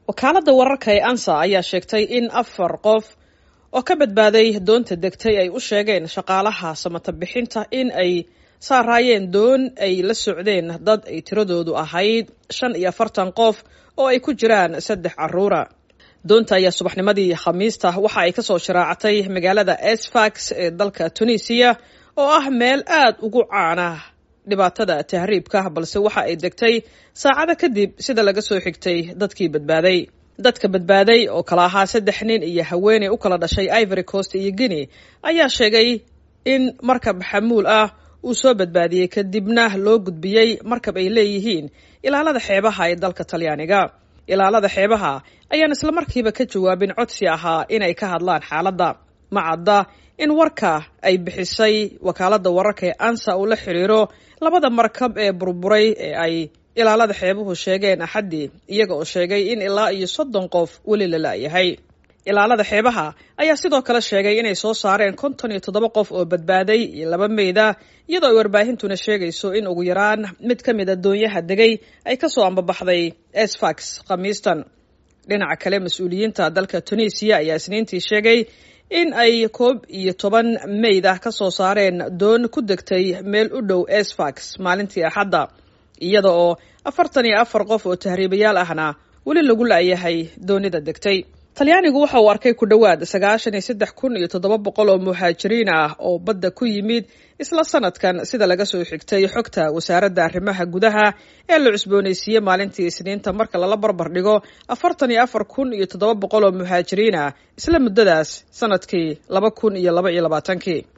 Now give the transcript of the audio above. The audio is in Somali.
wakaaladda wararka ee ansa ayaa sheegtay in afar qof oo ka badbaaday doonta degtay ay u sheegeen shaqaalaha samata bixinta in ay saaraayeen doon ay la socdeen dad ay tiradoodu ahayd shan iyo afartan qof oo ay ku jiraan saddex caruura doonta ayaa subaxnimadii khamiista waxa ay kasoo sharaacatay magaalada esfax ee dalka tunisiya oo ah meel aad ugu caana dhibaatada tahriibka balse waxa ay degtay saacado kadib sida laga soo xigtay dadkii badbaaday dadka badbaaday oo kala ahaa saddex nin iyo haweeney u kala dhashay ivory coast iyo guinea ayaa sheegay in markab xamuul ah uu soo badbaadiyey kadibna loo gudbiyey markab ay leeyihiin ilaalada xeebaha ee dalka talyaaniga ilaalada xeebaha ayaan islamarkiiba ka jawaabin codsi ahaa inay ka hadlaan xaaladda ma cadda in warka ay bixisay wakaaladda wararka ee ansa uu la xiriiro labada markab ee burburay ee ay ilaalada xeebuhu sheegeen axaddii iyaga oo sheegay in ilaa iyo soddon qof weli la la'yahay ilaalada xeebaha ayaa sidoo kale sheegay inay soo saareen konton iyo toddoba qof oo badbaaday iyo laba meyda iyadoo ay warbaahintuna sheegayso in ugu yaraan mid ka mid a doonyaha degay ay kasoo ambabaxday esfax khamiistan dhinaca kale mas-uuliyiinta dalka tunisiya ayaa isniintii sheegay in ay koob iyo toban meyd ah ka soo saareen doon ku degtay meel u dhow esfax maalintii axadda iyada oo afartan iyo afar qof oo tahriibayaal ahna weli lagu la'yahay doonida degtay talyaanigu waxa uu arkay ku dhowaad sagaashan iyo saddex kun iyo toddoba boqol oo muhaajiriin ah oo badda ku yimid isla sanadkan sida laga soo xigtay xogta wasaaradda arrimaha gudaha ee la cusboonaysiiyey maalintii isniinta marka lala barbar dhigo afartan iyo afar kun iyo toddoba boqol oo muhaajiriin ah isla muddadaas sanadkii laba kun iyo laba iyo labaatankii